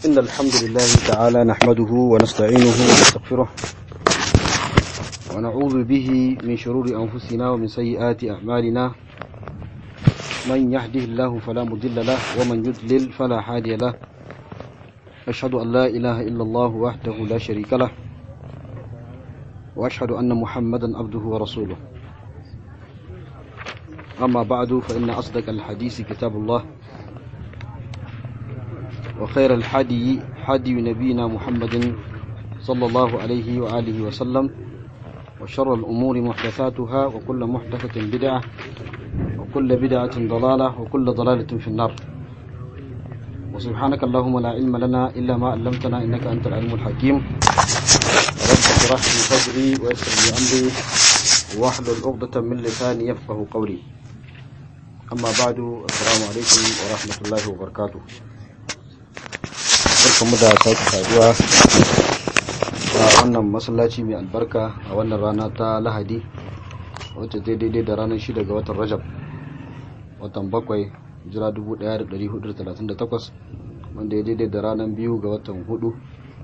إن الحمد لله تعالى نحمده ونستعينه ونستغفره ونعوذ به من شرور أنفسنا ومن سيئات أعمالنا من يهده الله فلا مضل له ومن يضلل فلا هادي له أشهد أن لا إله إلا الله وحده لا شريك له وأشهد أن محمدا عبده ورسوله أما بعد فإن أصدق الحديث كتاب الله وخير الحدي حدي نبينا محمد صلى الله عليه وآله وسلم وشر الأمور محدثاتها وكل محدثة بدعة وكل بدعة ضلالة وكل ضلالة في النار وسبحانك اللهم لا علم لنا إلا ما علمتنا إنك أنت العلم الحكيم رب اشرح لي صدري ويسر لي أمري واحلل عقدة من لساني يفقه قولي أما بعد السلام عليكم ورحمة الله وبركاته barkanmu da sake saduwa a wannan masallaci mai albarka a wannan rana ta lahadi wacce ta daidai da ranar shida ga watan rajab watan bakwai jira 1438 wanda ya daidai da ranar biyu ga watan hudu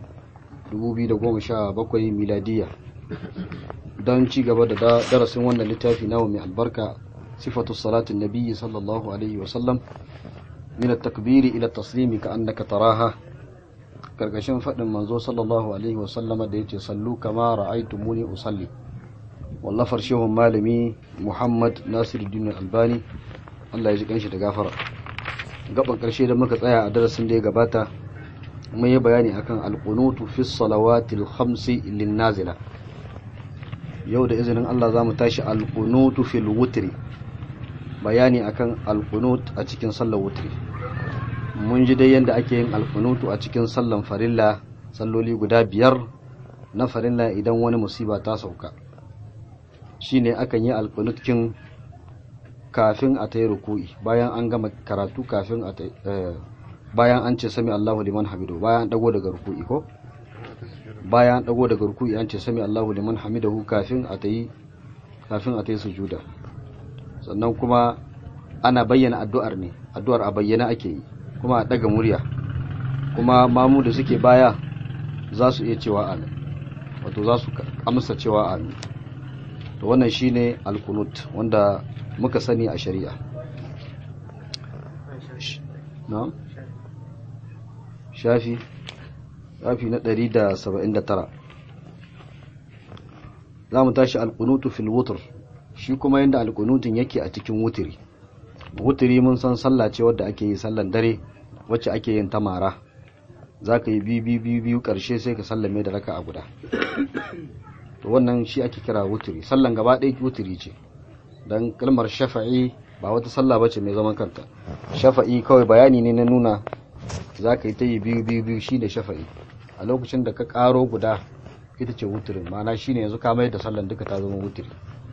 2017 miladiya don ci gaba da darasin wannan littafi nawa mai albarka sifatu salatin nabiyyi sallallahu alaihi wasallam min at-takbiri ila at-taslimi ka annaka taraha karkashin faɗin manzo sallallahu alaihi wasallama da yace sallu kama ra'aytumuni usalli wallafar shehun malami Muhammad Nasiruddin Albani Allah ya ji kanshi da gafara gaban karshe da muka tsaya a darasin da ya gabata mun yi bayani akan alqunutu fi salawatil khamsi lin nazila yau da izinin Allah zamu tashi alqunutu fil wutri bayani akan alqunut a cikin sallar wutri mun ji dai yadda ake yin alkunutu a cikin sallan farilla salloli guda biyar na farilla idan wani musiba ta sauka shine akan yi alkunutkin kafin a ta yi ruku'i bayan an gama karatu kafin a bayan an ce sami Allahu liman hamidu bayan an dago daga ruku'i ko bayan an dago daga ruku'i an ce sami Allahu liman hamidahu kafin a ta yi kafin a ta yi sujuda sannan kuma ana bayyana addu'ar ne addu'ar a bayyana ake yi kuma a daga murya kuma mamu da suke baya za su iya cewa amin wato za su amsa cewa amin to wannan shine alkunut wanda muka sani a shari'a na shafi shafi na 179 za mu tashi alkunutu fil wutr shi kuma yadda alkunutun yake a cikin wutiri wutiri mun san sallah ce wadda ake yi sallan dare wacce ake yin tamara za ka yi biyu biyu biyu karshe sai ka sallame da raka a guda to wannan shi ake kira wutiri sallan gaba ɗaya wutiri ce don kalmar shafa'i ba wata sallah ba ce mai zaman kanta shafa'i kawai bayani ne na nuna za ka yi ta yi biyu biyu biyu shi ne shafa'i a lokacin da ka ƙaro guda ita ce wutirin ma'ana shi ne yanzu ka mai da sallan duka ta zama wutiri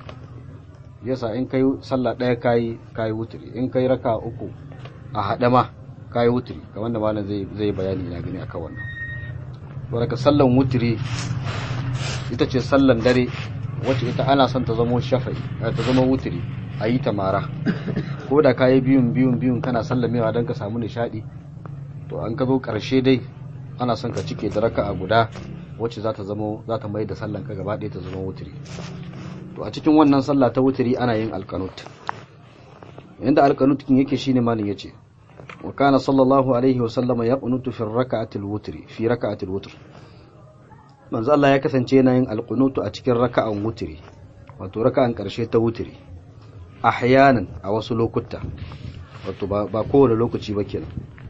yasa in kai sallah ɗaya kayi kayi wutiri in kai raka uku a haɗe ma kayi wutiri kamar da malam zai zai bayani na gani akan wannan baraka sallan wutiri ita ce sallan dare wacce ita ana son ta zama shafa'i ta zama wutiri a yi ta mara ko da kayi biyun biyun biyun kana sallamewa don ka samu nishaɗi to an ka zo ƙarshe dai ana son ka cike da raka a guda wacce za ta zama za ta mai da sallan ka gaba ɗaya ta zama wutiri to a cikin wannan sallah ta wutiri ana yin alkanut yanda alkanut kin yake shine malin yace wa kana sallallahu alaihi wa sallama yaqunutu fi rak'atil wutri fi rak'atil wutr manzo Allah ya kasance yana yin alkunutu a cikin raka'an wutri wato raka'an karshe ta wutri ahyanan a wasu lokuta wato ba kowane lokaci ba kenan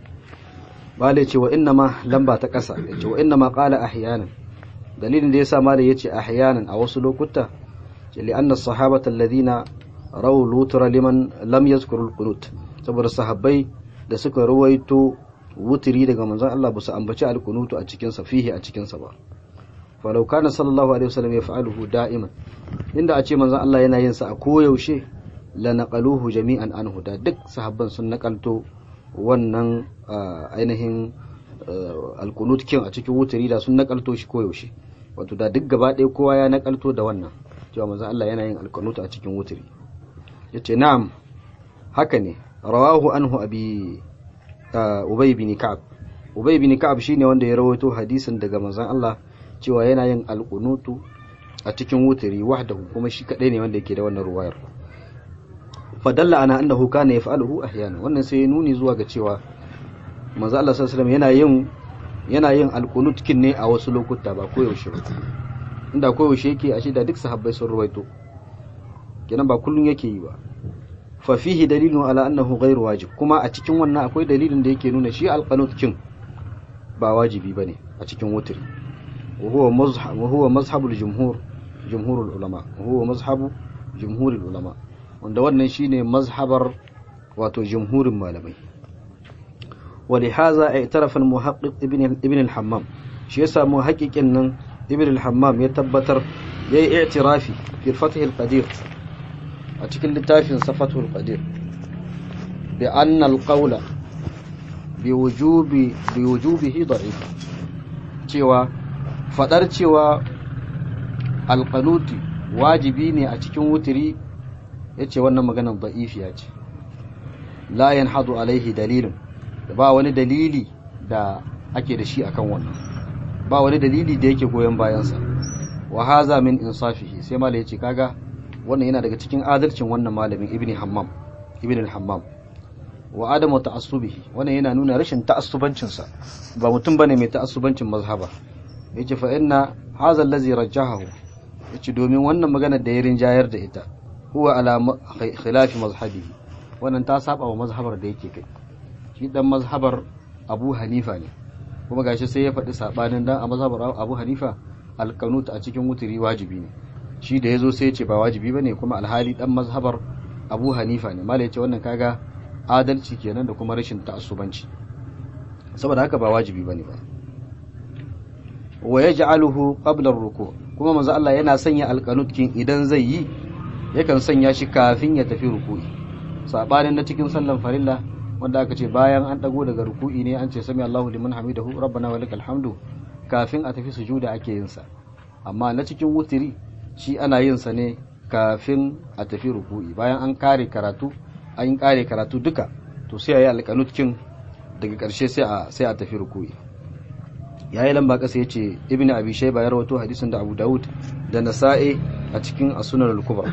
bale ce wa inna ma lamba ta kasa yace wa inna ma qala ahyanan dalilin da yasa malai yace ahyanan a wasu lokuta لأن الصحابة الذين رووا الوتر لمن لم يذكروا القنوت saboda sahabbai da suka ruwaito wutiri daga manzon Allah ba su ambaci alkunutu a cikin sa fihi a cikin sa ba falau kana sallallahu alaihi wasallam yaf'aluhu da'iman inda a ce manzon Allah yana yin sa a koyaushe la naqaluhu jami'an anhu da duk sahabban sun nakalto wannan ainihin alkunut kin a cikin wutiri da sun nakalto shi koyaushe wato da duk gaba ɗaya kowa ya nakalto da wannan cewa manzon Allah yana yin alkanuta a cikin wutiri yace na'am haka ne rawahu anhu abi ubay bin ka'ab ubay bin ka'ab shine wanda ya rawaito hadisin daga manzon Allah cewa yana yin alqunutu a cikin wutiri wahdahu kuma shi kadai ne wanda yake da wannan ruwayar fadalla ana annahu kana yaf'aluhu ahyana wannan sai ya nuni zuwa ga cewa manzo Allah sallallahu alaihi yana yin yana yin alqunut kin ne a wasu lokuta ba ko yaushe ba inda ko yaushe yake a da duk sahabbai sun ruwaito kenan ba kullun yake yi ba fa fihi dalilun ala annahu ghairu wajib kuma a cikin wannan akwai dalilin da yake nuna shi alqunut kin ba wajibi bane a cikin wutiri wa huwa mazhab wa huwa mazhabul jumhur jumhurul ulama wa huwa mazhabu jumhurul ulama wanda wannan shine mazhabar wato jumhurin malamai ولهذا اعترف المحقق ابن ابن الحمام shi yasa muhaqqiqin nan ibn al-hammam ya tabbatar yayi i'tirafi fi fath al-qadir a cikin littafin safatul qadir bi anna al-qawla bi wujubi bi wujubihi da'if cewa fadar cewa al-qanuti wajibi ne a cikin wutiri yace wannan maganar da'ifiya ce la yanhadu alaihi dalilun ba wani dalili da ake da shi akan wannan ba wani dalili da yake goyon bayansa wa haza min insafihi sai malai yace kaga wannan yana daga cikin adalcin wannan malamin ibni hammam ibn al-hammam wa adamu ta'assubihi wannan yana nuna rashin ta'assubancin sa ba mutum bane mai ta'assubancin mazhaba yace fa inna hadha allazi rajjahahu yace domin wannan magana da ya rinjayar da ita huwa ala khilafi mazhabihi wannan ta saba wa mazhabar da yake kai shi dan mazhabar Abu Hanifa ne kuma gashi sai ya faɗi sabanin dan a mazhabar Abu Hanifa alqanut a cikin wuturi wajibi ne shi da yazo sai ya ce ba wajibi bane kuma alhali dan mazhabar Abu Hanifa ne mallai ce wannan kaga adalci kenan da kuma rashin ta'assubanci saboda haka ba wajibi bane ba wa yaj'aluhu qabla ar-ruku' kuma manzo Allah yana sanya alqanut kin idan zai yi yakan sanya shi kafin ya tafi ruku'i sabanin na cikin sallan farilla wanda aka ce bayan an dago daga ruku'i ne an ce sami Allahu liman hamidahu rabbana wa lakal hamdu kafin a tafi sujuda ake yin sa amma na cikin wutiri shi ana yin sa ne kafin a tafi ruku'i bayan an kare karatu an kare karatu duka to sai ayi alqanut kin daga karshe sai a sai a tafi ruku'i yayi lamba kasa yace ibnu abi shayba ya rawaito hadisin da abu daud da nasa'i a cikin as-sunan al-kubra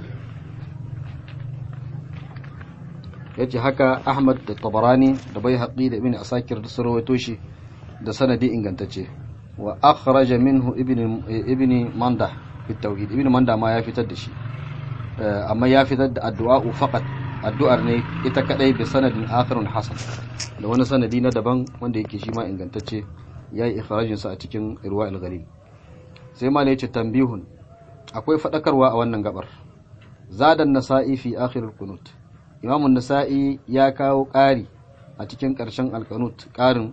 yace haka Ahmad da Tabarani da Baihaqi da Ibn Asakir da sarwato shi da sanadi ingantacce wa akhraja minhu ibn ibn Manda fi tauhid ibn Manda ma ya fitar da shi amma ya fitar da addu'a faqat addu'ar ne ita kadai bi sanadin akhirun hasan da wani sanadi na daban wanda yake shi ma ingantacce yayi ikhrajin sa a cikin irwa al-ghalil sai ma yace tambihun akwai fadakarwa a wannan gabar zadan nasa'i fi akhir al-qunut imamun nasa'i ya kawo ƙari a cikin ƙarshen alkanut ƙarin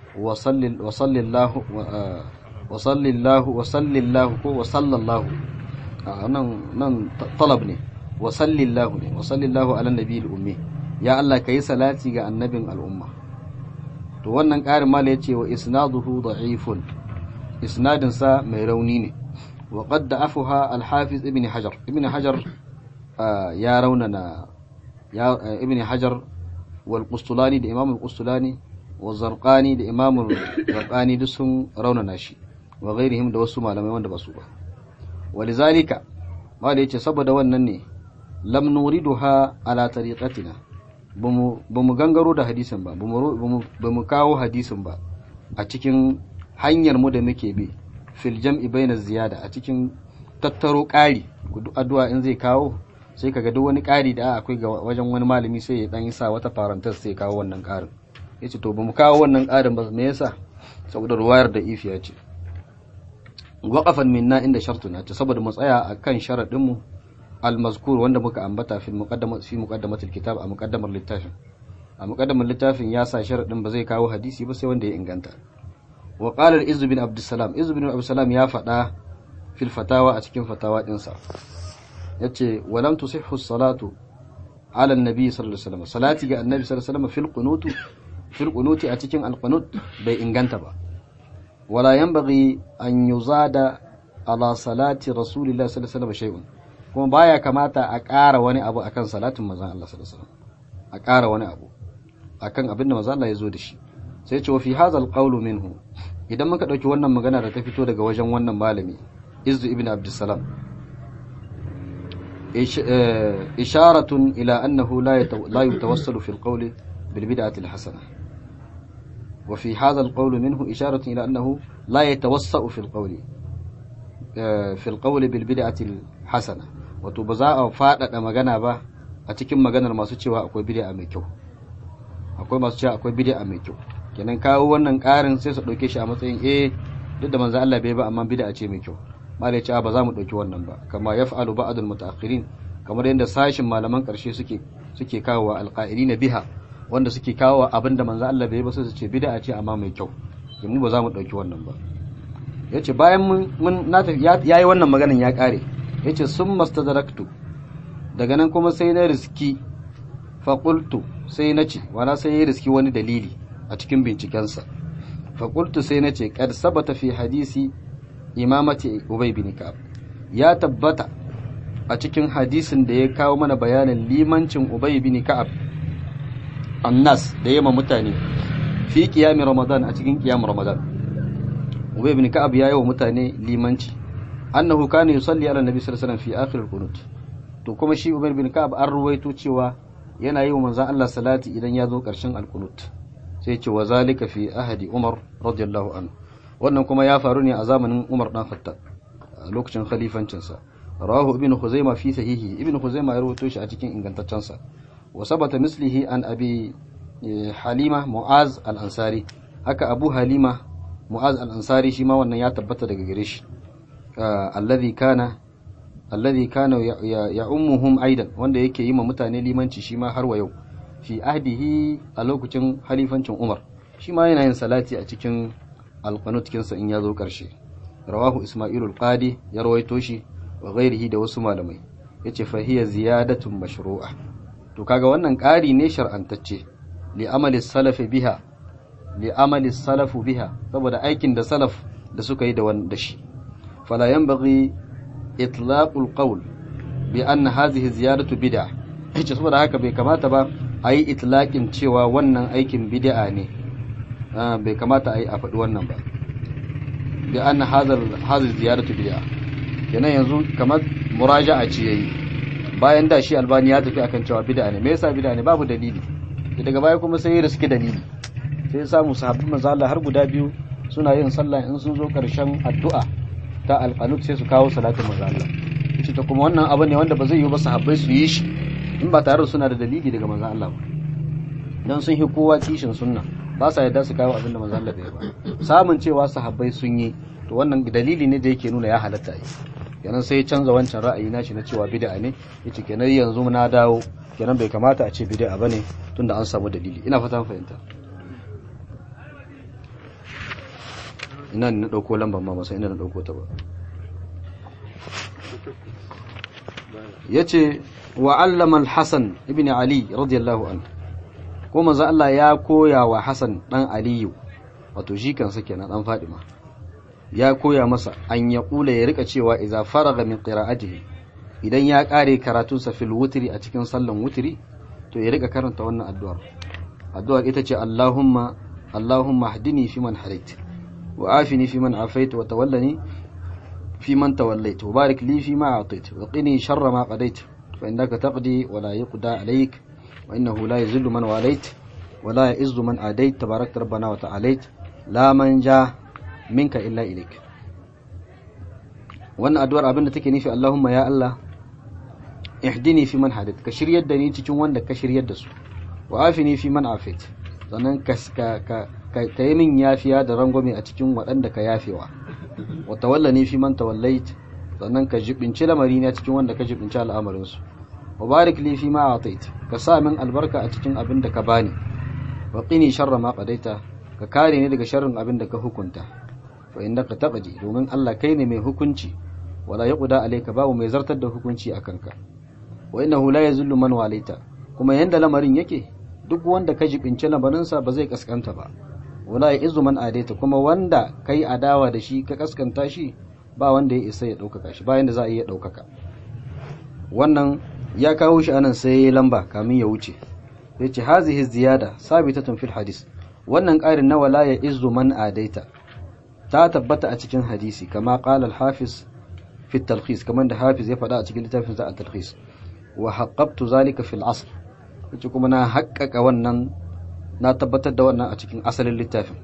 wasallillahu wasallillahu ko wasallallahu nan nan talab ne wasallillahu ne wasallillahu ala nabi ummi ya Allah kai salati ga annabin al'umma to wannan ƙarin mala yace wa isnaduhu da'ifun isnadin sa mai rauni ne wa qad da'afuha al-hafiz ibn hajar ibn hajar ya raunana ya ibn hajar wal qustulani da imam al-qustulani wa zarqani da imam zarqani duk sun raunana shi wa ghairihim da wasu malamai wanda ba su ba walizalika mala yace saboda wannan ne lam nuriduha ala tariqatina bamu gangaro da hadisin ba bamu kawo hadisin ba a cikin hanyar mu da muke bi fil jam'i bayna ziyada a cikin tattaro ƙari addu'a in zai kawo sai kaga duk wani ƙari da akwai ga wajen wani malami sai ya dan yi sa wata farantar sai kawo wannan ƙarin yace to bamu kawo wannan ƙarin ba me yasa saboda ruwayar da ifiya ce waqafan minna inda shartuna ta saboda mu tsaya akan sharadin mu al-mazkur wanda muka ambata fi muqaddamat fi muqaddamatil kitab a muqaddamar littafin a muqaddamar littafin ya sa sharadin ba zai kawo hadisi ba sai wanda ya inganta wa qala al-izz bin abdussalam izz bin abdussalam ya faɗa fil fatawa a cikin fatawa dinsa yace walam tusihhu salatu ala annabi sallallahu alaihi wasallam salati ga annabi sallallahu alaihi wasallam fil qunut fil qunut a cikin alqunut bai inganta ba wala yanbaghi an yuzada ala salati rasulillahi sallallahu alaihi wasallam shay'un kuma baya kamata a ƙara wani abu akan salatin manzon Allah sallallahu alaihi wasallam a ƙara wani abu akan abin da manzon Allah ya zo da shi sai ce wa fi hadha alqawlu minhu idan muka dauki wannan magana da ta fito daga wajen wannan malami izzu ibn abdussalam isharatun ila annahu la la yatawassalu fi alqawli bil bid'ati alhasana wa fi hadha alqawlu minhu isharatun ila annahu la yatawassau fi alqawli fi alqawli bil bid'ati alhasana wato ba za a faɗaɗa magana ba a cikin maganar masu cewa akwai bid'a mai kyau akwai masu cewa akwai bid'a mai kyau kenan kawo wannan ƙarin sai su ɗauke shi a matsayin eh duk da manzo Allah bai ba amma bid'a ce mai kyau malai ce ba za mu ɗauki wannan ba kama yaf'alu ba'dul mutaakhirin kamar yadda sashin malaman ƙarshe suke suke kawo alqa'ilina biha wanda suke kawo abin da manzo Allah bai ba sai su ce bid'a ce amma mai kyau mu ba za mu ɗauki wannan ba yace bayan mun mun yayi wannan maganan ya ƙare yace sun mastadraktu daga nan kuma sai na riski faƙultu sai na ce wana sai ya riski wani dalili a cikin bincikensa faƙultu sai na ce kad sabata fi hadisi imamati ubay bin ka'ab ya tabbata a cikin hadisin da ya kawo mana bayanin limancin ubay bin ka'ab annas da yama mutane fi qiyam ramadan a cikin qiyam ramadan ubay bin ka'ab ya yi wa mutane limanci annahu kana yusalli ala nabi sallallahu alaihi wasallam fi akhir al-qunut to kuma shi Umar bin Ka'ab an ruwaito cewa yana yi wa manzon Allah salati idan ya zo karshen al-qunut sai ce wa zalika fi ahadi Umar radiyallahu anhu wannan kuma ya faru ne a zamanin Umar dan Khattab a lokacin khalifancin sa rawahu ibn Khuzaimah fi sahihi ibn Khuzaimah ya ruwaito shi a cikin ingantaccen sa wa sabata mislihi an abi Halima Mu'az al-Ansari haka Abu Halima Mu'az al-Ansari shi ma wannan ya tabbata daga gare shi alladhi kana alladhi kana ya'ummuhum aidan wanda yake yi ma mutane limanci shi ma har wa yau fi ahdihi a lokacin halifancin Umar shi ma yana yin salati a cikin alqanut kinsa in ya zo karshe rawahu isma'ilul qadi ya rawaito shi wa ghairihi da wasu malamai yace fa hiya ziyadatun mashru'a to kaga wannan ƙari ne shar'antacce li amali salafi biha li amali salafu biha saboda aikin da salaf da suka yi da wanda shi fala yanbaghi itlaqul qawl bi anna hadhihi ziyadatu bid'ah yace saboda haka bai kamata ba a yi itlaqin cewa wannan aikin bid'a ne bai kamata a yi a faɗi wannan ba bi anna hadhihi ziyadatu bid'ah kenan yanzu kamar muraja'a ce yayi bayan da shi albani ya tafi akan cewa bid'a ne me yasa bid'a ne babu dalili daga baya kuma sai ya riski dalili sai ya samu sahabban manzo Allah har guda biyu suna yin sallah in sun zo karshen addu'a ta alqanut sai su kawo salatin manzo Allah yace ta kuma wannan abu ne wanda ba zai yi ba sahabbai su yi shi in ba tare da suna da dalili daga manzo Allah ba dan sun hi kowa kishin sunna ba sa yadda su kawo abin da manzo Allah bai ba samun cewa sahabbai sun yi to wannan dalili ne da yake nuna ya halatta yi kenan sai canza wancan ra'ayi nashi na cewa bid'a ne yace kenan yanzu na dawo kenan bai kamata a ce bid'a bane tunda an samu dalili ina fata fahimta ina ne na dauko lambar ma masa ina na dauko ta ba yace wa allama al-hasan ibn ali radiyallahu anhu ko manzo Allah ya koya wa Hasan dan Aliyu wato shi kansa kenan dan Fadima ya koya masa an ya kula ya rika cewa idza faraga min qira'atihi idan ya kare karatunsa fil wutri a cikin sallan wutri to ya rika karanta wannan addu'ar addu'ar ita ce Allahumma Allahumma hdini fi man hadait wa afini fi man afait wa tawallani fi man tawallait wa barik li fi ma atait wa qini sharra ma qadait fa innaka taqdi wa la yuqda alayk wa innahu la yuzillu man walayt wa la ya'izzu man adait tabarakta rabbana wa ta'alait la manja minka illa ilik wannan addu'ar abinda take nufi Allahumma ya Allah ihdini fi man hadait ka shiryar da ni cikin wanda ka shiryar da su wa afini fi man afait sannan ka ka ka yi min yafiya da rangwame a cikin waɗanda ka yafewa wa tawallani fi man tawallait sannan ka jibinci lamari na cikin wanda ka jibinci al'amarin su wa barik li fi ma atait ka sa min albarka a cikin abin da ka bani wa qini sharra ma qadaita ka kare ni daga sharrin abin da ka hukunta fa innaka taqdi domin Allah kai ne mai hukunci wala yaqda alayka babu mai zartar da hukunci akan ka wa innahu la yazullu man walaita kuma yanda lamarin yake duk wanda ka jibinci lamarin sa ba zai kaskanta ba wala ya'izu man adaita kuma wanda kai adawa da shi ka kaskanta shi ba wanda ya isa ya daukaka shi bayan da za a iya daukaka wannan ya kawo shi anan sai ya lamba kamin ya wuce yace hazihi ziyada sabitatun fil hadis wannan ƙarin na wala ya izu man adaita ta tabbata a cikin hadisi kama qala al-hafiz fi talkhis kamar da hafiz ya faɗa a cikin littafin sa at-talkhis wa haqqabtu zalika fil asl yace kuma na haƙƙaƙa wannan na tabbatar da wannan a cikin asalin littafin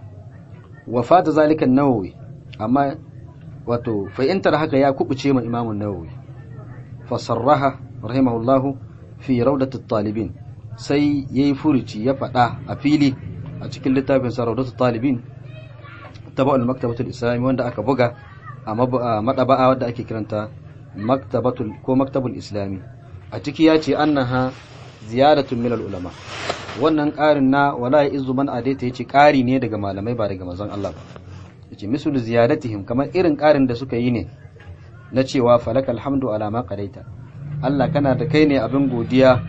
wa fata zalika an-nawawi amma wato fa'intar haka ya kubuce ma imamun nawawi fa sarraha rahimahullahu fi rawdatit talibin sai yayi furuci ya faɗa a fili a cikin littafin sa rawdatit talibin taba'ul maktabatul islami wanda aka buga a madaba'a wadda ake kiranta maktabatul ko maktabul islami a ciki ya ce annaha ziyaratun milal ulama wannan ƙarin na wala ya izu man adaita yace ƙari ne daga malamai ba daga manzon Allah ba yace misul ziyadatihim kamar irin ƙarin da suka yi ne na cewa falakal hamdu ala ma qadaita Allah kana da kai ne abin godiya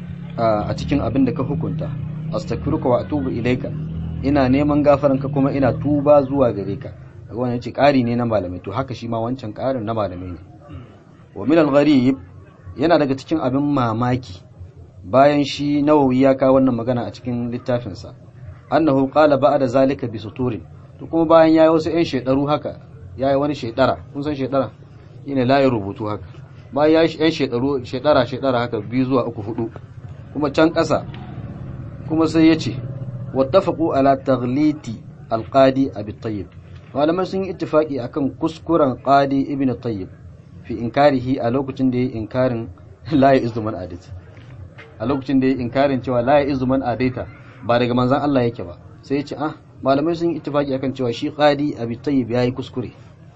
a cikin abin da ka hukunta astaghfiruka wa atubu ilaika ina neman gafaranka kuma ina tuba zuwa gare ka wannan yace ƙari ne na malamai to haka shi ma wancan ƙarin na malamai ne wa min al-gharib yana daga cikin abin mamaki bayan shi nawawi ya kawo wannan magana a cikin littafinsa annahu qala ba'da zalika bi suturin to kuma bayan yayi wasu ƴan shedaru haka yayi wani shedara kun san shedara shine layin rubutu haka bayan yayi ƴan shedaru shedara shedara haka biyu zuwa uku hudu kuma can ƙasa kuma sai yace wattafaqu ala taghliti alqadi abi tayyib malamai sun yi ittifaki akan kuskuren qadi ibn tayyib fi inkarihi a lokacin da yayi inkarin la ya izuman adita a lokacin da yayi inkarin cewa la ya izuman adaita ba daga manzon Allah yake ba sai ya ce ah malamai sun yi ittifaki akan cewa shi qadi abi tayyib yayi kuskure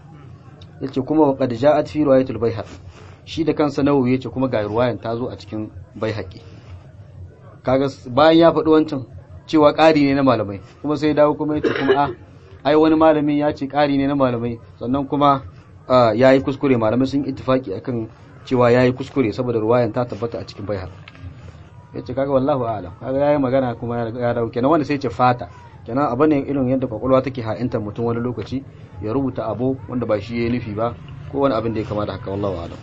yace kuma wa qad ja'at fi riwayatul baihaqi shi da kansa nawawi yace kuma ga riwayan ta zo a cikin baihaqi kaga bayan ya faɗi wancan cewa ƙari ne na malamai kuma sai dawo kuma yace kuma ah ai wani malamin ya ce ƙari ne na malamai sannan kuma ya yi kuskure malamai sun ittifaki akan cewa ya yi kuskure saboda ruwayan ta tabbata a cikin baihar ya ce kaga wallahu alam kaga ya yi magana kuma ya dawo kenan wanda sai ce fata kenan abu ne irin yadda kwakwalwa take ha'intar mutum wani lokaci ya rubuta abu wanda ba shi ya yi nufi ba ko wani abin da ya kama da haka wallahu alam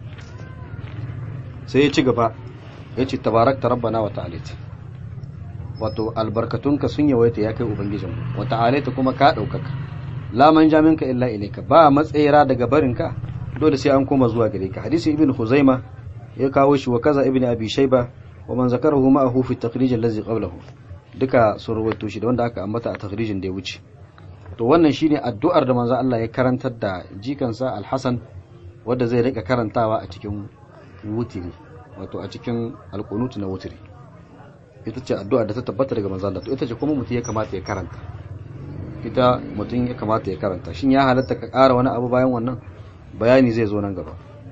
sai ya ci gaba ya ce tabarakta rabbana wa ta'alita wato albarkatunka sun yawaita ya kai ubangijinmu wa ta'alita kuma ka ɗaukaka laman jaminka illa ilaika ba matsayira daga barinka dole sai an koma zuwa gare ka hadisi ibn huzaima ya kawo shi wa kaza ibn abi shayba wa man zakarahu ma'ahu fi takhrij allazi qablahu duka sun rawaito shi da wanda aka ambata a takhrijin da ya wuce to wannan shine addu'ar da manzo Allah ya karantar da jikansa al-Hasan wanda zai rika karantawa a cikin wutiri wato a cikin alqunut na wutiri ita ce addu'a da ta tabbata daga manzo Allah to ita ce kuma mutum ya kamata ya karanta ita mutum ya kamata ya karanta shin ya halatta ka ƙara wani abu bayan wannan bayani zai zo nan gaba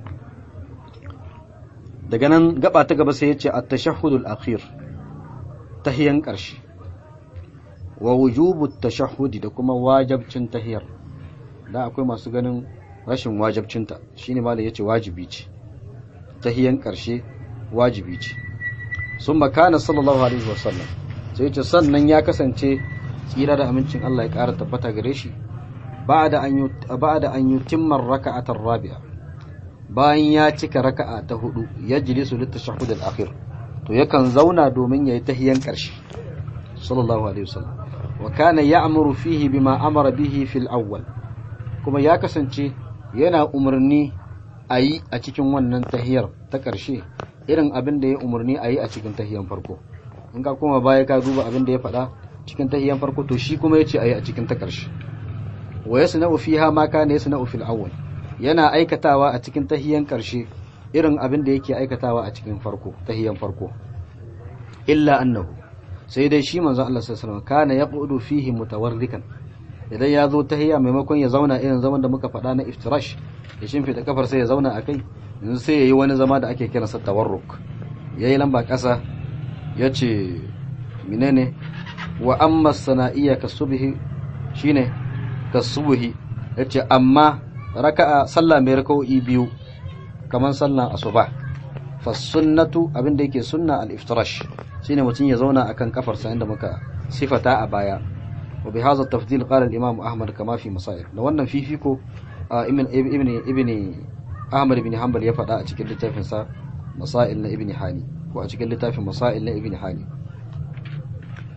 daga nan gaba ta gaba sai ya ce at-tashahhudul akhir tahiyan ƙarshe wa wujubu tashahhudi da kuma wajibcin tahiyar da akwai masu ganin rashin wajibcinta shine malai yace wajibi ce tahiyan ƙarshe wajibi ce sun makana sallallahu alaihi wasallam sai ce sannan ya kasance tsira da amincin Allah ya ƙara tabbata gare shi ba da an yi timmar raka'atar rabi'a bayan ya cika raka'a ta hudu ya jilisu littashahud al-akhir to yakan zauna domin yayi tahiyan ƙarshe sallallahu alaihi wasallam wa kana ya'muru fihi bima amara bihi fil awwal kuma ya kasance yana umarni a yi a cikin wannan tahiyar ta ƙarshe irin abin da ya umarni a yi a cikin tahiyan farko in ka koma baya ka duba abin da ya faɗa cikin tahiyan farko to shi kuma yace ayi a cikin ta karshe wa yasna'u fiha ma kana yasna'u fil awwal yana aikatawa a cikin tahiyan karshe irin abin da yake aikatawa a cikin farko tahiyan farko illa annahu sai dai shi manzo Allah sallallahu alaihi wasallam kana yaqudu fihi mutawarrikan idan ya zo tahiya maimakon ya zauna irin zaman da muka faɗa na iftirash ya shimfida kafar sai ya zauna akai yanzu sai yayi wani zama da ake kiransa tawarruk yayi lamba ƙasa yace menene wa amma sana'iyya ka subhi shine ka subhi yace amma raka'a sallah mai raka'o'i biyu kaman sallan asuba fa sunnatu abinda yake sunna al-iftirash shine mutun ya zauna akan kafarsa inda muka sifata a baya wa bi hadha tafdil qala al-imam ahmad kama fi masail da wannan fifiko ibn ibn ibn ahmad ibn hanbal ya faɗa a cikin littafin sa masail na ibn hani ko a cikin littafin masail na ibn hani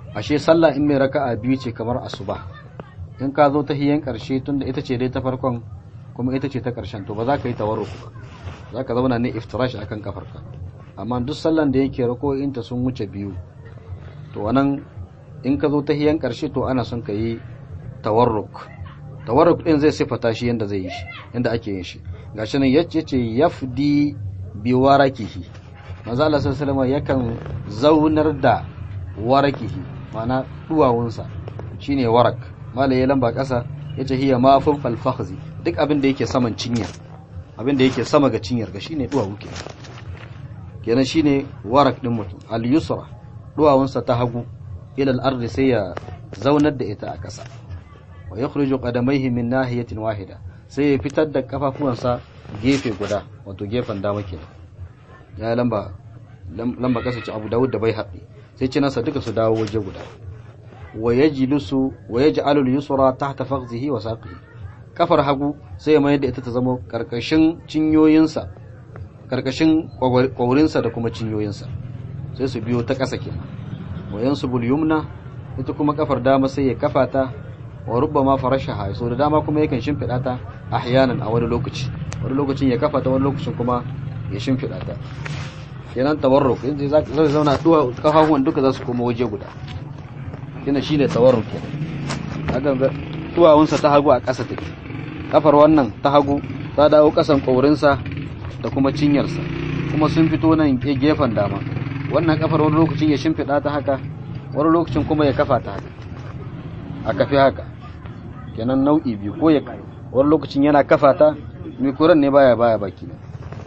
ashe sallah in mai raka'a biyu ce kamar asuba in ka zo tahiyan karshe tunda ita ce dai ta farkon kuma ita ce ta karshen to ba za ka yi tawarruk ba za ka zauna ne iftirash akan kafarka amma duk sallan da yake rako'inta sun wuce biyu to wannan in ka zo tahiyan karshe to ana son ka yi tawarruk tawarruk din zai sifata shi yanda zai yi shi yanda ake yin shi gashi nan yace ce yafdi bi warakihi manzo Allah sallallahu alaihi yakan zaunar da warakihi ma'ana duwawunsa shine warak mala ya lamba kasa yace hiya ma fawqal fakhzi duk abin da yake saman cinya abin da yake sama ga cinyar ga shine duwawu kenan kenan shine warak din mutum al yusra duwawunsa ta hagu ila al ardi sai ya zaunar da ita a kasa wa yakhruju qadamayhi min nahiyatin wahida sai ya fitar da kafafuwansa gefe guda wato gefen dama kenan ya lamba lamba kasa ci Abu Dawud da bai haɗi sai ci nasa duka su dawo waje guda wa yajlisu wa yaj'alu al-yusra tahta fakhzihi wa saqihi kafar hagu sai ya mayar da ita ta zama karkashin cinyoyinsa karkashin kwaurinsa da kuma cinyoyinsa sai su biyo ta ƙasa kenan wa yansubul yumna ita kuma kafar dama sai ya kafa ta wa rubbama farashaha so da dama kuma yakan shimfida ta ahyanan a wani lokaci wani lokacin ya kafa ta wani lokacin kuma ya shimfida ta kenan tawarruk yanzu zai zauna duwa kafafuwan duka za su koma waje guda kina shine tawarruk kenan kaga duwawunsa ta hagu a ƙasa take kafar wannan ta hagu ta dawo ƙasan ƙaurinsa da kuma cinyarsa kuma sun fito nan gefen dama wannan kafar wani lokacin ya shimfida ta haka wani lokacin kuma ya kafa ta haka a kafi haka kenan nau'i biyu ko ya wani lokacin yana kafa ta mikuran ne baya baya baki ne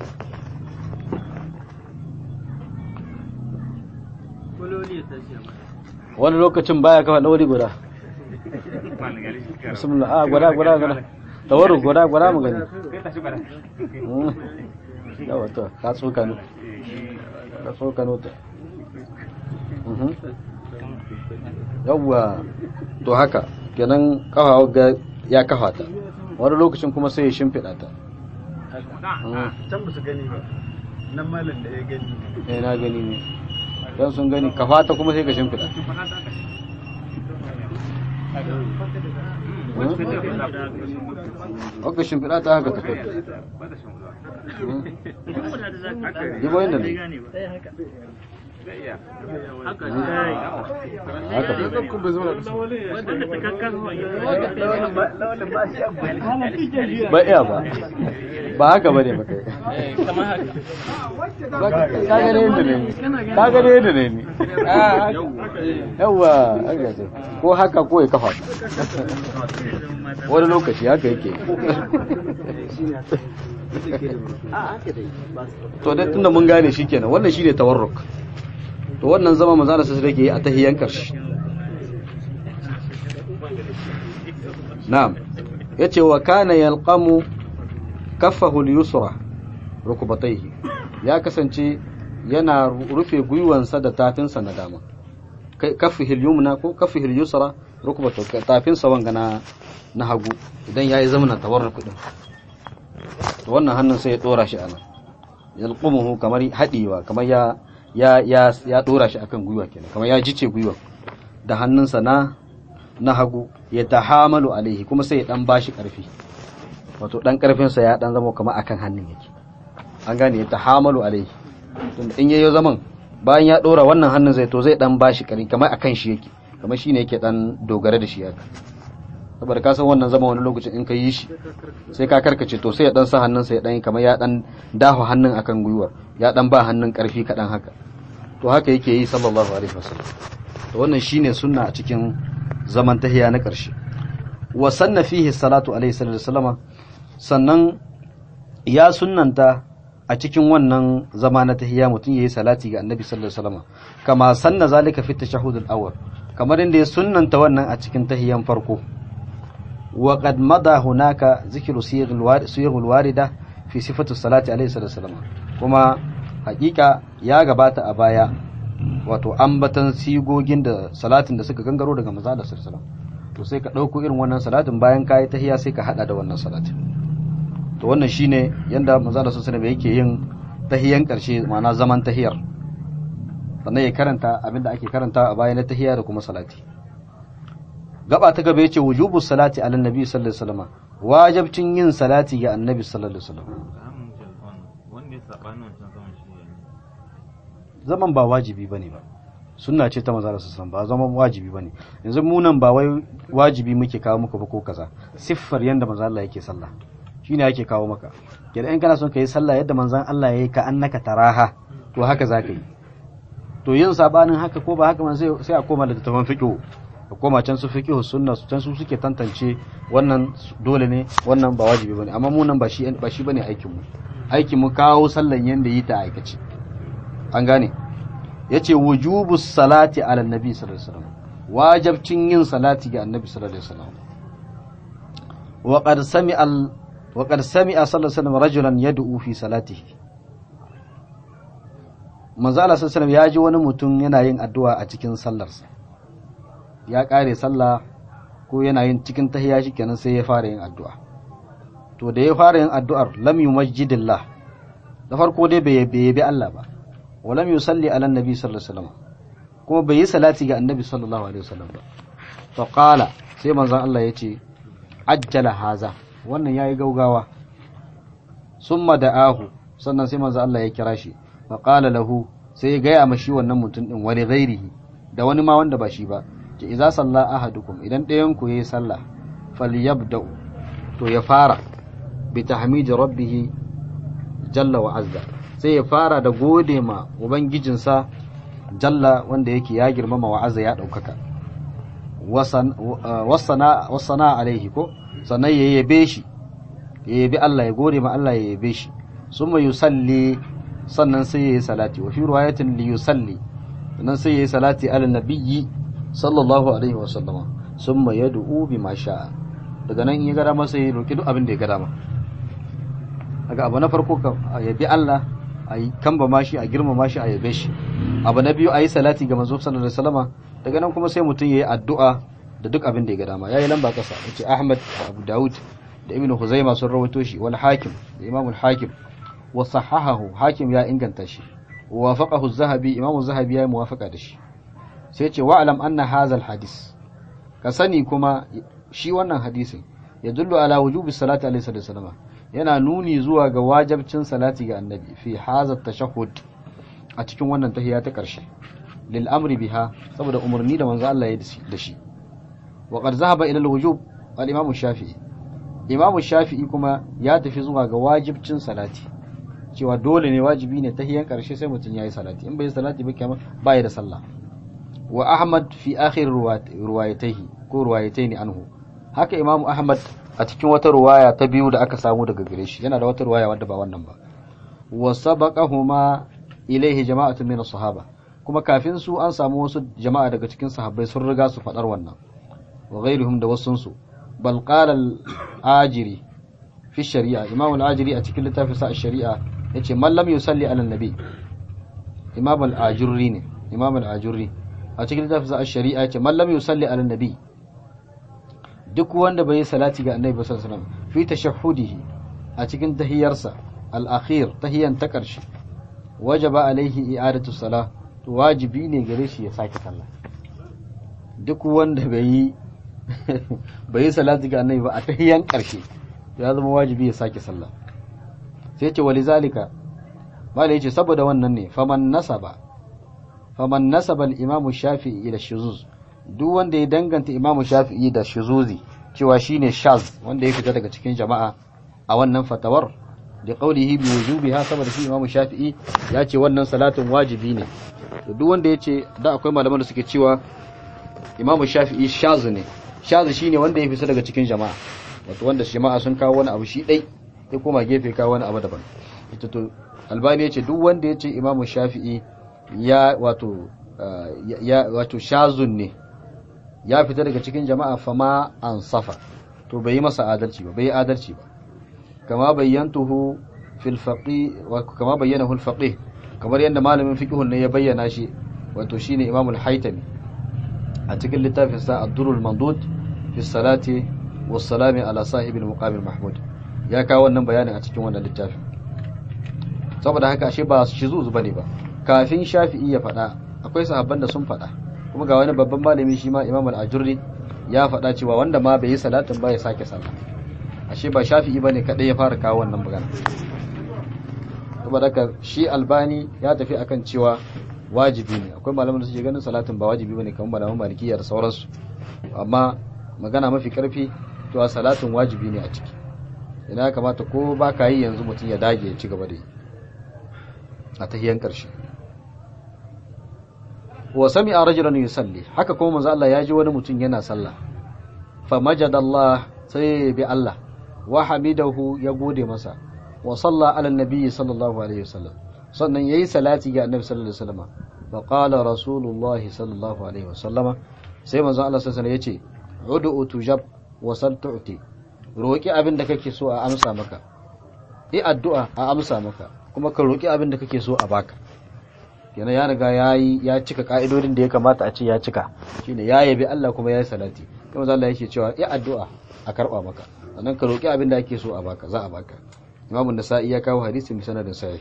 wani lokacin baya kafa ɗauri guda bismillah a gwada gwada gwada tawaru gwada gwada mu gani yawa to ka tsoka ne ka tsoka ne ta yawwa to haka kenan kafa ga ya kafa ta wani lokacin kuma sai ya shimfiɗa ta can ba su gani ba nan malam da ya gani eh na gani ne don sun gani kafa ta kuma sai ka shimfiɗa Oka shimfiɗa ta haka ta kai. Yi bayan da ne. haka ba iya ba ba haka ba ne ba kai ka gane yadda ne ka gane yadda ne ni yawa ko haka ko ya kafa wani lokaci haka yake to dai tunda mun gane shi kenan wannan shi ne tawarruk to wannan zama manzo Allah sai yake a tahiyan karshe na'am yace wa kana yalqamu kaffahu al-yusra rukubatayhi ya kasance yana rufe gwiwansa da tafinsa na dama kaffihi al-yumna ko kaffihi al-yusra rukubatu tafinsa wanga na na hagu idan yayi zamana tawarruk din to wannan hannun sai ya dora shi anan yalqumuhu kamar hadiwa kamar ya ya ya ya dora shi akan gwiwa kenan kamar ya jice gwiwa da hannunsa na na hagu ya tahamalu alaihi kuma sai ya dan bashi karfi wato dan karfin sa ya dan zama kamar akan hannun yake an gane ya tahamalu alaihi tun in yayi zaman bayan ya dora wannan hannun zai to zai dan bashi karfi kamar akan shi yake kamar shine yake dan dogara da shi haka saboda ka san wannan zama wani lokacin in ka yi shi sai ka karkace to sai ya dan sa hannun sa ya dan kamar ya dan dafa hannun akan gwiwar ya dan ba hannun karfi kadan haka to haka yake yi sallallahu alaihi wasallam to wannan shine sunna a cikin zaman tahiya na karshe wa sanna fihi salatu alaihi wasallam sannan ya sunnanta a cikin wannan zama na tahiya mutum yayi salati ga annabi sallallahu alaihi wasallam kama sanna zalika fi tashahhud al-awwal kamar inda ya sunnanta wannan a cikin tahiyan farko وقد مضى هناك ذكر صيغ الواردة في صفة الصلاة عليه الصلاة والسلام كما حقيقة يا غبات أبايا wato ambatan sigogin da salatin da suka gangaro daga maza da sallallahu to sai ka ɗauko irin wannan salatin bayan kayi tahiya sai ka hada da wannan salatin to wannan shine yanda maza da sallallahu yake yin tahiyan karshe ma'ana zaman tahiyar sannan ya karanta abinda ake karanta a bayan tahiyya da kuma salati gaba ta gaba yace wujubu salati ala nabi sallallahu alaihi wasallam wajibcin yin salati ga annabi sallallahu alaihi wasallam wanda ya saɓani wancan zaman shi ne zaman ba wajibi bane ba sunna ce ta manzo Allah sallallahu alaihi wasallam ba zaman wajibi bane yanzu mu nan ba wai wajibi muke kawo muku ba ko kaza siffar yanda manzo Allah yake sallah shine yake kawo maka kenan in kana son ka yi sallah yadda manzon Allah yayi ka annaka taraha to haka zaka yi to yin sabanin haka ko ba haka man sai sai a koma da tafan fiqh a koma can su fiqh sunna su can su suke tantance wannan dole ne wannan ba wajibi bane amma mu nan ba shi ba shi bane aikin mu aikin mu kawo sallan yanda yi ta aikace an gane yace wujubu salati ala nabi sallallahu alaihi wasallam wajibcin yin salati ga annabi sallallahu alaihi wasallam wa qad sami'a al wa qad sami'a sallallahu alaihi wasallam rajulan yad'u fi salatihi manzo Allah sallallahu alaihi wasallam ya ji wani mutum yana yin addu'a a cikin sallarsa ya kare sallah ko yana yin cikin tahiyya shikenan sai ya fara yin addu'a to da ya fara yin addu'ar lam yumajjidillah da farko dai bai yabi Allah ba wa lam yusalli ala annabi sallallahu alaihi wasallam kuma bai yi salati ga annabi sallallahu alaihi wasallam ba fa qala sai manzon Allah ya ce ajjala haza wannan yayi gaugawa summa da'ahu sannan sai manzon Allah ya kira shi fa qala lahu sai ya gaya mashi wannan mutum din wani ghairihi da wani ma wanda ba shi ba ce idza salla ahadukum idan ɗayan ku yayi sallah falyabda'u to ya fara bi tahmidi rabbih jalla wa azza sai ya fara da gode ma ubangijinsa jalla wanda yake ya girmama wa azza ya ɗaukaka wasana alaihi ko sannan ya yabe shi ya yabi Allah ya gode ma Allah ya yabe shi summa yusalli sannan sai ya yi salati wa fi riwayatin li yusalli sannan sai ya yi salati ala nabiyyi sallallahu alaihi wa sallama summa yad'u bima sha'a daga nan in ya gada masa ya roki duk abin da ya gada ma daga abu na farko ka yabi Allah a yi kamba mashi a girmama shi a yabe shi abu na biyu a yi salati ga manzo sallallahu alaihi wasallama daga nan kuma sai mutum ya yi addu'a da duk abin da ya ga dama yayi lamba kasa yace Ahmad da Abu Dawud da Ibn Khuzaimah sun rawaito shi wal Hakim da Imam al-Hakim wa sahahahu Hakim ya inganta shi wa wafaqahu az-Zahabi Imam az-Zahabi ya yi muwafaqa da shi sai ce wa'lam anna hadha al-hadis ka sani kuma shi wannan hadisin yadullu ala wujubi salati alaihi wasallam yana nuni zuwa ga wajabcin salati ga annabi fi hadha tashahhud a cikin wannan tahiyya ta karshe lil amri biha saboda umarni da manzo Allah ya da shi wa qad zahaba ila al-wujub al-imam shafi'i imam shafi'i kuma ya tafi zuwa ga wajibcin salati cewa dole ne wajibi ne tahiyyan karshe sai mutum yayi salati in bai salati ba kamar bai da sallah wa ahmad fi akhir ruwayatihi ko ruwayataini anhu haka imam ahmad a cikin wata ruwaya ta biyu da aka samu daga gare shi yana da wata ruwaya wadda ba wannan ba wa sabaqahuma ilaihi jama'atun min sahaba kuma kafin su an samu wasu jama'a daga cikin sahabbai sun riga su fadar wannan wa ghairuhum da wasun su bal qala al-ajiri fi shari'a imam al-ajiri a cikin littafin sa shari'a yace man lam yusalli ala nabi imam al-ajurri ne imam al-ajurri a cikin littafin sa shari'a yace man lam yusalli ala nabi duk wanda bai yi salati ga annabi sallallahu alaihi wasallam fi tashahhudihi a cikin tahiyarsa al-akhir tahiyan ta karshe wajaba alaihi i'adatu salah to wajibi ne gare shi ya sake sallah duk wanda bai yi bai yi salati ga annabi ba a tahiyan karshe ya zama wajibi ya sake sallah sai ce walizalika malai yace saboda wannan ne faman nasaba faman nasaba al-imamu shafi'i ila shuzuz duk wanda ya danganta imamu shafi'i da shuzuzi cewa shine shaz wanda ya fita daga cikin jama'a a wannan fatawar da qaulihi bi wujubiha saboda shi imamu shafi'i ya ce wannan salatin wajibi ne to duk wanda ya ce da akwai malaman da suke cewa imamu shafi'i shaz ne shaz shine wanda ya fita daga cikin jama'a wato wanda jama'a sun kawo wani abu shi dai ya koma gefe kawo wani abu daban ita to albani ya ce duk wanda ya ce imamu shafi'i ya wato ya wato shazun ne ya fita daga cikin jama'a fama an safa to bai yi masa adalci ba bai yi adalci ba kama bayyantuhu fil faqih wa kama bayyanahu al faqih kamar yadda malamin fiqhun ne ya bayyana shi wato shine Imam al-Haytami a cikin littafin sa Ad-Durrul Mandud fi salati was salami ala sahibi al-muqam al-mahmud ya kawo wannan bayanin a cikin wannan littafin saboda haka ashe ba shi zuzu bane ba kafin Shafi'i ya faɗa akwai sahabban da sun faɗa kuma ga wani babban malami shi ma imam al-ajurri ya faɗa cewa wanda ma bai yi salatin ba ya sake sallah ashe ba shafi'i bane kadai ya fara kawo wannan magana saboda haka shi albani ya tafi akan cewa wajibi ne akwai malaman da suke ganin salatin ba wajibi bane kamar malaman malikiya da sauransu amma magana mafi karfi to salatin wajibi ne a ciki ina kamata ko ba ka yi yanzu mutum ya dage ya ci gaba da yi a tahiyan karshe wa sami'a rajulan yusalli haka kuma manzo Allah ya ji wani mutum yana sallah fa majadallah sai bi Allah wa hamidahu ya gode masa wa salla ala nabi sallallahu alaihi wasallam sannan yayi salati ga annabi sallallahu alaihi wasallam fa qala rasulullahi sallallahu alaihi wasallama sai manzo Allah sallallahu alaihi wasallam yace ud'u tujab wa sal tu'ti roki abin da kake so a amsa maka yi addu'a a amsa maka kuma ka roki abin da kake so a baka kenan ya riga yayi ya cika ka'idodin da ya kamata a ce ya cika shine ya yabi Allah kuma yayi salati kuma Allah yake cewa yi addu'a a karba maka sannan ka roki abin da ake so a baka za a baka Imam Nasa'i ya kawo hadisin bi sanadin sahih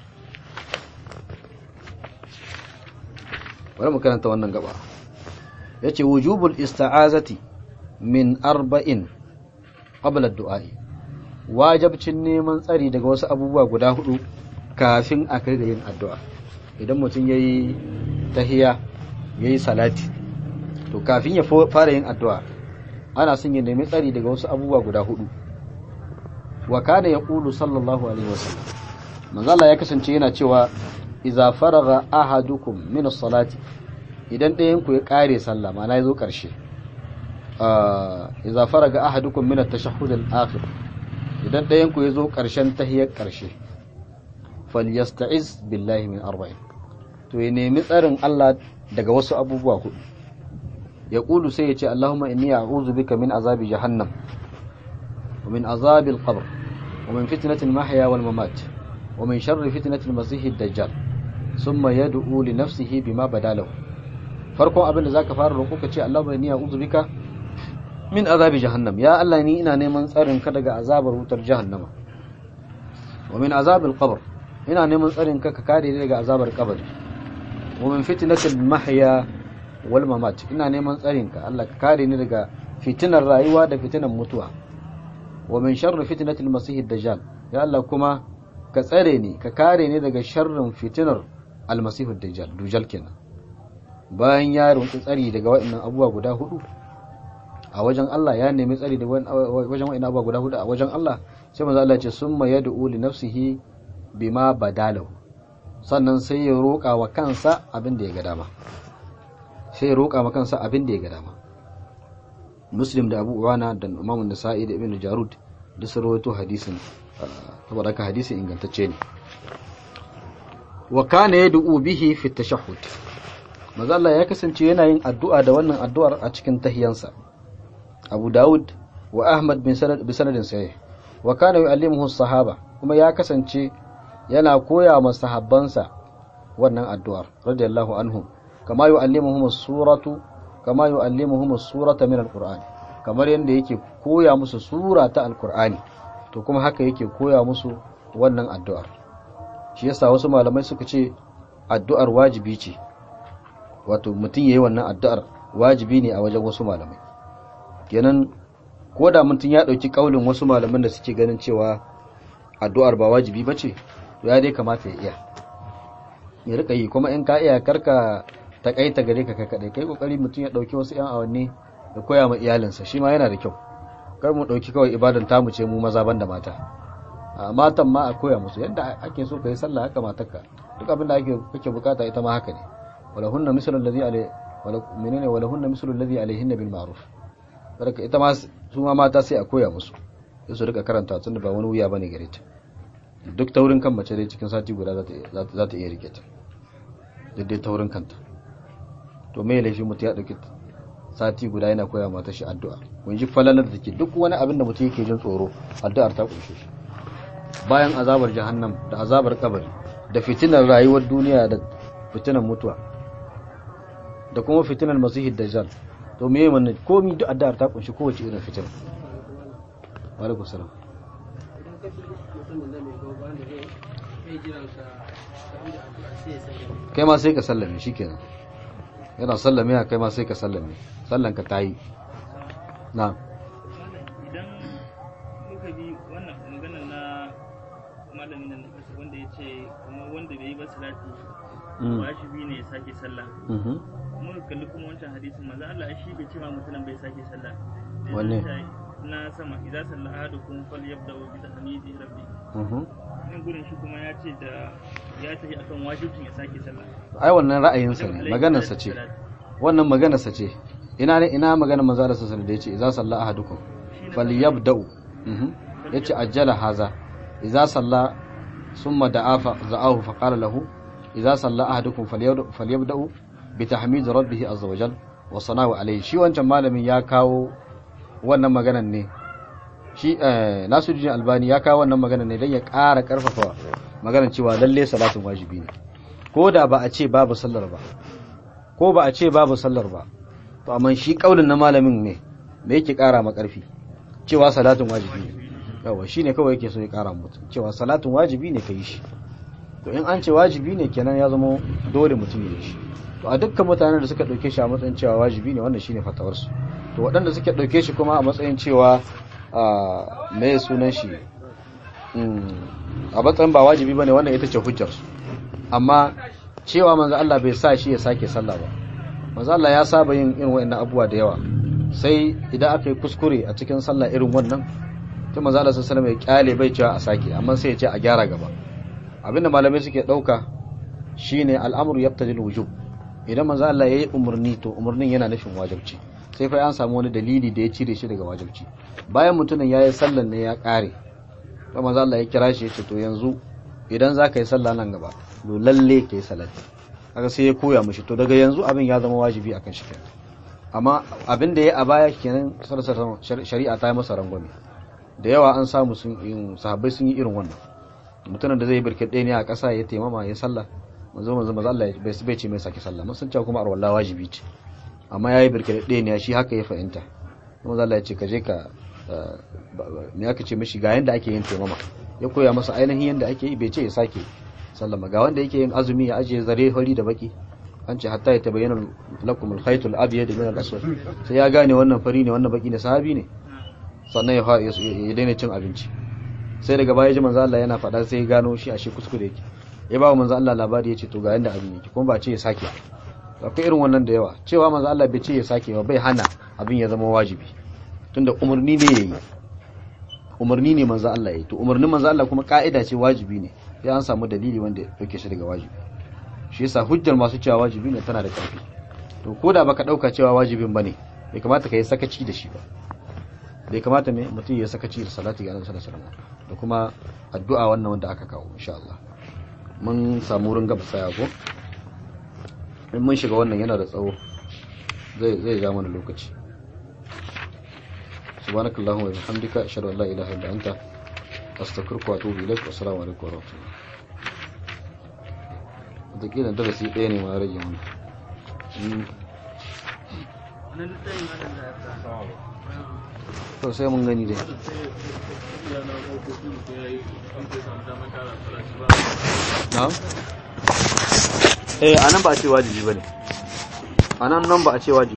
bari mu karanta wannan gaba yace wujubul ista'azati min arba'in qabla ad-du'a'i wajibcin neman tsari daga wasu abubuwa guda hudu kafin a kai ga yin addu'a idan mutum yayi tahiya yayi salati to kafin ya fara yin addu'a ana son ya nemi tsari daga wasu abubuwa guda hudu wa kana yaqulu sallallahu alaihi wasallam manzo Allah ya kasance yana cewa idza faraga ahadukum min as-salati idan ɗayan ku ya kare sallah ma'ana yazo karshe idza faraga ahadukum min at-tashahhud al-akhir idan ɗayan ku yazo karshen tahiyyar karshe falyasta'iz billahi min arba'in to ya nemi tsarin Allah daga wasu abubuwa hudu ya kulu sai ya ce Allahumma inni a'udhu bika min azabi jahannam wa min azabil qabr wa min fitnatil mahya wal mamat wa min sharri fitnatil masih dajjal summa yad'u li nafsihi bima badalahu farkon abin da zaka fara roƙo ka ce Allahumma inni a'udhu bika min azabi jahannam ya Allah ni ina neman tsarin ka daga azabar wutar jahannama wa min azabil qabr ina neman tsarin ka ka kare ni daga azabar kabari wa min fitnatil mahya wal mamat ina neman tsarin ka Allah ka kare ni daga fitinar rayuwa da fitinar mutuwa wa min sharri fitnatil masih dajjal ya Allah kuma ka tsare ni ka kare ni daga sharrin fitinar almasih dajjal dujal kenan bayan ya runtu tsari daga waɗannan abubuwa guda hudu a wajen Allah ya nemi tsari daga wajen waɗannan abubuwa guda hudu a wajen Allah sai manzo Allah ya ce summa yad'u li nafsihi bima badalahu sannan sai ya roƙa wa kansa abin da ya ga dama sai ya roƙa wa kansa abin da ya ga dama muslim da abu uwana da imamun nasa'i da ibn jarud da sun rawaito hadisin saboda ka hadisin ingantacce ne wa kana yad'u bihi fi tashahhud maza Allah ya kasance yana yin addu'a da wannan addu'ar a cikin tahiyansa abu daud wa ahmad bin sanad bi sanadin sahih wa kana yu'allimuhu sahaba kuma ya kasance yana koya wa sahabbansa wannan addu'ar radiyallahu anhum kama yu'allimuhum suratu kama yu'allimuhum surata min alquran kamar yanda yake koya musu sura ta alqur'ani to kuma haka yake koya musu wannan addu'ar shi yasa wasu malamai suka ce addu'ar wajibi ce wato mutum yayi wannan addu'ar wajibi ne a wajen wasu malamai kenan ko da mutum ya dauki kaulin wasu malaman da suke ganin cewa addu'ar ba wajibi bace to ya dai kamata ya iya ya rika yi kuma in ka iya karka takaita gare ka kai kadai kai kokari mutum ya dauki wasu yan awanni da koya ma iyalinsa shi ma yana da kyau kar mu dauki kawai ibadan tamu ce mu maza banda mata a matan ma a koya musu yadda ake so kai sallah haka matarka duk abin da ake kake bukata ita ma haka ne wala hunna mislu alladhi alai wala menene wala hunna mislu alladhi alaihinna bil ma'ruf saboda ita ma su ma mata sai a koya musu sai su rika karanta tunda ba wani wuya bane gare ta duk taurin kan mace dai cikin sati guda za ta iya rike ta duk dai taurin kanta to me laifi mutum ya dauki sati guda yana koya mata shi addu'a mun ji falalar da take duk wani abin da mutum yake jin tsoro addu'ar ta kunshe shi bayan azabar jahannam da azabar kabari da fitinar rayuwar duniya da fitinar mutuwa da kuma fitinar masihid dajjal to me wannan komi duk addu'ar ta kunshi kowace irin fitina wa alaikum salam kai ma sai ka sallame shikenan yana sallame kai ma sai ka sallame sallan ka tayi na idan muka bi wannan maganar na malamin nan da kasa wanda ya ce kuma wanda bai yi ba salati wajibi ne ya sake sallah mhm kuma ka kalli kuma wancan hadisin manzo Allah shi bai ce ma mutumin bai sake sallah Da ya Wanne? ce na sama idza salla ahadukum falyabda'u bi tahmidi rabbi mhm nan gurin shi kuma ya ce da ya tafi akan wajibin ya sake sallah ai wannan ra'ayinsa ne maganarsa ce wannan maganarsa ce ina ne ina maganar manzo Allah sallallahu alaihi wasallam da yace idza salla ahadukum falyabda'u mhm yace ajjala haza idza salla summa da'a fa za'ahu fa qala lahu idza salla ahadukum falyabda'u falyabda'u bi tahmid rabbih azza wa jal wa sana'u alayhi shi wancan malamin ya kawo wannan maganar ne shi eh, Nasiruddin Albani ya kawo wannan maganar ne dan ya ƙara ƙarfafa maganar cewa lalle salatin wajibi ne ko da ba a ce babu sallar ba ko ba a ce babu sallar ba to amma shi kaulin na malamin ne me yake kara ma karfi cewa salatin wajibi ne yawa shine kawai yake so ya kara mutum cewa salatin wajibi ne kai shi to in an ce wajibi ne kenan ya zama dole mutum ya yi shi to a dukkan mutanen da suka dauke shi a matsayin cewa wajibi ne wannan shine fatawar su to waɗanda suke dauke shi kuma a matsayin cewa a me sunan shi mm, a matsayin ba wajibi bane wannan ita ce hujjar su amma cewa manzo Allah bai sa shi ya sake sallah ba manzo Allah ya saba yin irin wayannan abubuwa da yawa sai idan aka yi kuskure a cikin sallah irin wannan sai manzo Allah sallallahu alaihi wasallam ya kyale bai cewa a sake amma sai ya ce a gyara gaba abinda malamai suke dauka shine al'amru yaqtadi al-wujub idan manzo Allah yayi umurni to umurnin yana nufin wajibci sai fa an samu wani dalili da ya cire shi daga wajibci bayan mutumin yayi sallan ne ya kare to manzo Allah ya kira shi ya ce to yanzu idan za ka yi sallah nan gaba to lalle ka yi salati kaga sai ya koya mishi to daga yanzu abin ya zama wajibi akan shi kenan amma abin da ya a baya kenan sarsa shari'a ta yi masa rangwame da yawa an samu sun yin sahabbai sun yi irin wannan mutumin da zai yi birkit ne a ƙasa ya taimama ya sallah manzo manzo manzo Allah bai bai ce mai saki sallah mun san cewa kuma arwalla wajibi ce amma yayi birkit ne shi haka ya fahimta manzo Allah ya ce ka je ka me aka ce mishi ga yanda ake yin taimama ya koya masa ainihin yanda ake yi bai ce ya sake sallama ga wanda yake yin azumi ya ajiye zare hori da baki an ce hatta ya tabayyana lakum al-khayt al-abyad min al-aswad sai ya gane wannan fari ne wannan baki ne sahabi ne sannan ya ya daina cin abinci sai daga baya ji manzo Allah yana faɗa sai ya gano shi ashe kuskure yake ya ba manzo Allah labari ya ce to ga yanda abin yake kuma ba ce ya sake akwai irin wannan da yawa cewa manzo Allah bai ce ya sake ba bai hana abin ya zama wajibi tunda umarni ne yayi umarni ne manzo Allah yayi to umarnin manzo Allah kuma ka'ida ce wajibi ne sai an samu dalili wanda yake shi daga wajibi shi yasa hujjar masu cewa wajibi ne tana da ƙarfi to ko da baka dauka cewa wajibin bane bai kamata ka yi sakaci da shi ba bai kamata me mutum ya sakaci da salati ga Annabi sallallahu alaihi wasallam da kuma addu'a wannan wanda aka kawo insha Allah mun samu wurin gaba tsaya ko in mun shiga wannan yana da tsawo zai zai ja mana lokaci subhanakallahumma wa bihamdika ashhadu an la ilaha illa anta astaghfiruka wa atubu ilaik assalamu alaikum wa rahmatullahi wataƙila darasi ɗaya ne ma rage mana wannan littafin malam da ya sa to sai mun gani dai na? eh anan ba a ce wajibi ba ne anan nan ba a ce wajibi